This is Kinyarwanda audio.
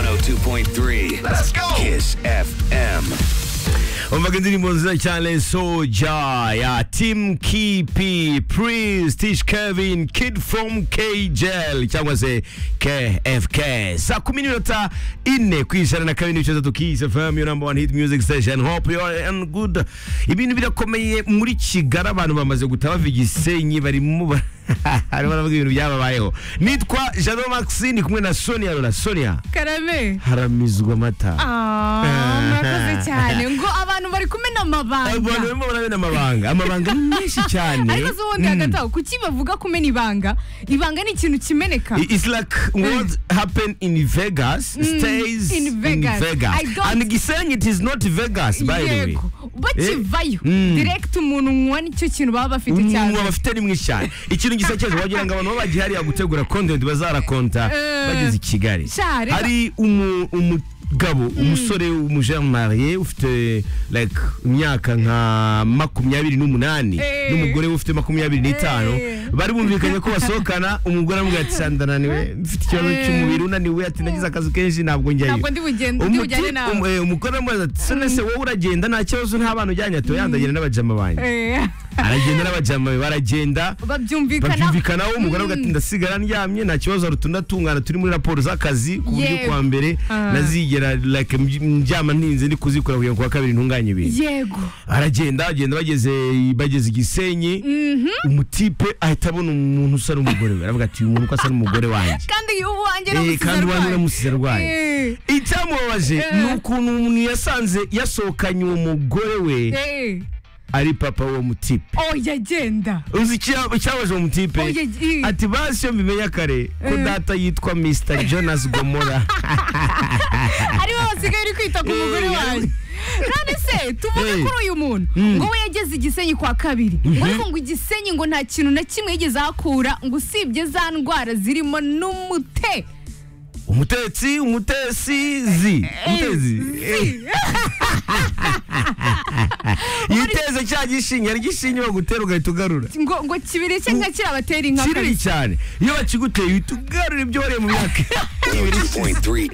102.3. Let's go. Kiss FM. Umvagandirimbo cyane Soja ya Team Kipi, Priest, Tish Kevin, Kid from KJL cyangwa se KFK. Saa kumi n'iminota ine ku ijana na kabiri n'ibice bitatu Kiss FM, your number one hit music station. Hope you are and good. Ibintu birakomeye muri Kigali abantu bamaze guta bava i Gisenyi barimo ba- barimo baravuga ibintu byababayeho. Nitwa Jano Maxine kumwe na Sonia Lola. Sonia, karame haramizwa amata. Ah, murakoze cyane ngo abantu bari kumena abantu amabanga barimo barabena amabanga amabanga ni menshi cyane ariko si ubundi hagati aho kuki bavuga kumena ibanga ibanga ni ikintu kimeneka I- It's like what happened in Vegas stays in Vegas. I don't- And Gisenyi, it is not Vegas, by the way. yego bakivayo Mm. direkiti umuntu unywa nicyo kintu baba bafite cyane umuntu bafite ni mwinshi cyane ikintu gisekeje wagira ngo abantu baba bagihariye gutegura content bazarakonta Eh, bageze i kigali sha, reka- hari umu- umugabo umusore umujene mariye ufite like imyaka nka makumyabiri n'umunani Eh. n'umugore we ufite makumyabiri n'itanu Eh. bari bumvikanye ko basohokana umugore aramubwira ati "Sha, ndananiwe mfite ikibazo Eh. cy'umubiri unaniwe ati nagize akazi kenshi ntabwo njyayo ntabwo ndi bugende ndi bujyane Umuti- nawe um- eh, umugore aramubaza ati "Se nese wowe uragenda nta kibazo nta bana ujyanye ati oya ndagenda n'abajama banjye Eh, aragenda n'abajama be baragenda babyumvikana babyumvikanaho umugore Mm. avuga ati ndasigara ndyamye nta kibazo hari utundi atungana turi muri raporo z'akazi ku buryo Yego. kuwa mbere Ah. nazigera like mby- ndyama ntinze ndi kuzikora kugira ngo kuwa kabiri ntunganye ibintu yego aragenda agenda bageze bageze i gisenyi umutipe ahita abona umuntu usa n'umugore we aravuga ati uyu muntu uko asa n'umugore wanjye kandi ubu wanjye Eh, kandi wanjye uramusize arwaye Eh, icyamubabaje Eh. ni ukuntu umuntu yasanze yasohokanye uwo mugore we eh, ari papa w'uwo mutipe oya genda uzi icya- icyabaje uwo mutipe oya eh, ati basi iyo mbimenye kare ko Eh. data yitwa mr jonas gomora ari bo basigaye uri kwita ku mugore Eh, wanjye none se tuvuge Eh. kuri uyu muntu ngo we yageze igisenyi kwa kabiri ngo ariko ngo igisenyi ngo nta kintu na kimwe yigeze ahakura ngo usibye za ndwara zirimo n'umute umutetsi umutesi zi umutezi Eh. yiteze cya gishinge ari gishinge bagutera ugahita ugarura ngo ngo kibiri cye nka kirabatera inka kinini kabisa cyane iyo bakiguteye uhita ugarura ibyo wariye mu myaka 102.3